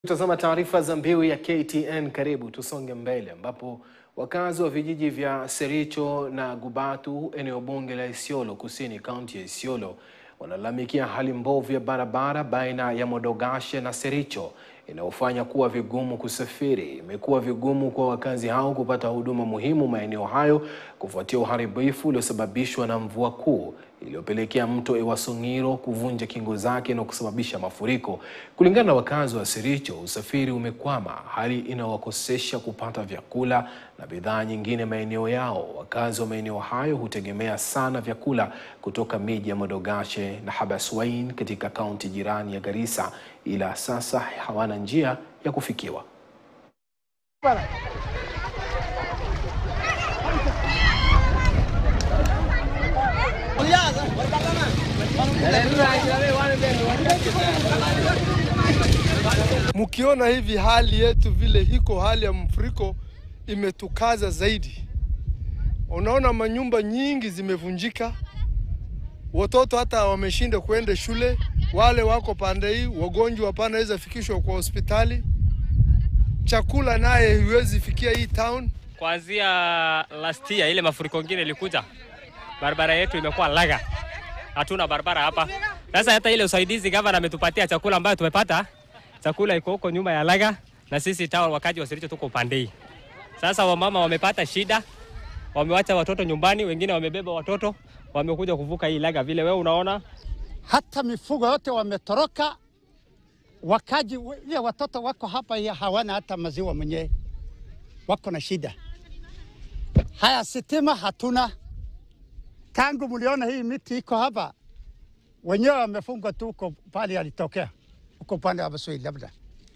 Tazama taarifa za mbiu ya KTN. Karibu tusonge mbele, ambapo wakazi wa vijiji vya Sericho na Gubatu, eneo bunge la Isiolo Kusini, kaunti ya Isiolo, wanalalamikia hali mbovu ya barabara baina ya Modogashe na Sericho inayofanya kuwa vigumu kusafiri. Imekuwa vigumu kwa wakazi hao kupata huduma muhimu maeneo hayo kufuatia uharibifu uliosababishwa na mvua kuu iliyopelekea mto Ewasongiro kuvunja kingo zake na kusababisha mafuriko. Kulingana na wakazi wa Sericho, usafiri umekwama, hali inawakosesha kupata vyakula na bidhaa nyingine maeneo yao. Wakazi wa maeneo hayo hutegemea sana vyakula kutoka miji ya Modogashe na Habaswein katika kaunti jirani ya Garissa, ila sasa hawana njia ya kufikiwa. Mkiona hivi hali yetu vile hiko, hali ya mfuriko imetukaza zaidi. Unaona manyumba nyingi zimevunjika, watoto hata wameshinda kuenda shule, wale wako pande hii, wagonjwa wanaweza fikishwa kwa hospitali, chakula naye huwezi fikia hii town. Kuanzia last year ile mafuriko ingine ilikuja, barabara yetu imekuwa laga, hatuna barabara hapa. Sasa hata ile usaidizi gavana ametupatia chakula ambayo tumepata, chakula iko huko nyuma ya laga, na sisi town wakaji wa Sericho tuko upande hii. Sasa wamama wamepata shida, wamewacha watoto nyumbani, wengine wamebeba watoto, wamekuja kuvuka hii laga vile wewe unaona. hata mifugo yote wametoroka. Wakaji ile watoto wako hapa ya hawana hata maziwa mwenyewe, wako na shida. Haya, sitima hatuna. Tangu mliona hii miti iko hapa, wenyewe wamefungwa tu huko pale alitokea huko upande wa Basoi, labda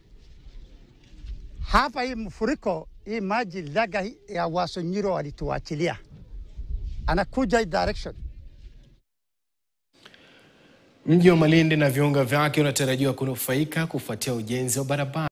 hapa hii mfuriko hii maji laga hii ya Wasonyiro walituachilia, anakuja hii direction Mji wa Malindi na viunga vyake unatarajiwa kunufaika kufuatia ujenzi wa barabara